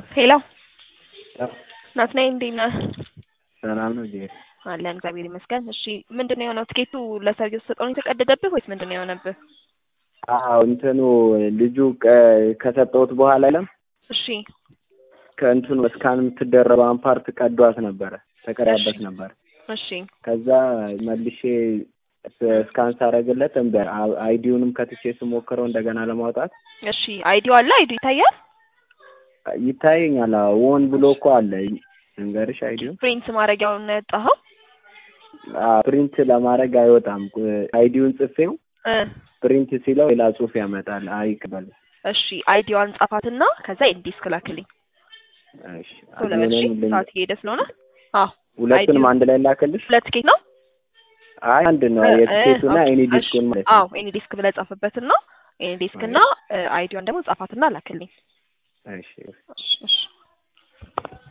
ሄሎ ናትናኤል እንዴት ነህ? ሰላም ነው ጄ አለን እግዚአብሔር ይመስገን። እሺ ምንድን ነው የሆነው? ትኬቱ ለሰውየው ተሰጠው ነው የተቀደደብህ ወይስ ምንድን ነው የሆነብህ? አዎ እንትኑ ልጁ ቀ- ከሰጠሁት በኋላ የለም እሺ ከእንትኑ እስካን የምትደረበውን ፓርት ቀዷት ነበረ ተቀዳበት እሺ። ነበር። እሺ ከዛ መልሼ እስካን ሳረግለት እምቢ አለ። አ- አይዲውንም ከትቼ ስሞክረው እንደገና ለማውጣት እሺ አይዲው አለ አይዲው ይታያል። ይታየኛል። አዎ ወን ብሎ እኮ አለ እንገርሽ አይዲው ፕሪንት ማድረጊያውን ነው ያወጣኸው? ፕሪንት ለማድረግ አይወጣም። አይዲውን ጽፌው እ ፕሪንት ሲለው ሌላ ጽሁፍ ያመጣል። አይቀበልም። እሺ አይዲዋን ጻፋትና ከዛ ኢንዲስክ ላክልኝ እሺ ቶሎ በል እሺ። እኔም ልኝ- ሰዓት እየሄደ ስለሆነ አዎ ሁለቱንም አንድ ላይ ላክልሽ? ሁለት ቲኬት ነው አይ አንድ ነው። እ- የቲኬቱና ኦኬ፣ ኤኒ እሺ። ዲስኩን ማለት አዎ ነው። ኤኒ ዲስክ ብለህ ጻፍበትና ኤኒ ዲስክ እና አይዲዋን ደግሞ ጻፋትና ላክልኝ። እሺ እሺ እሺ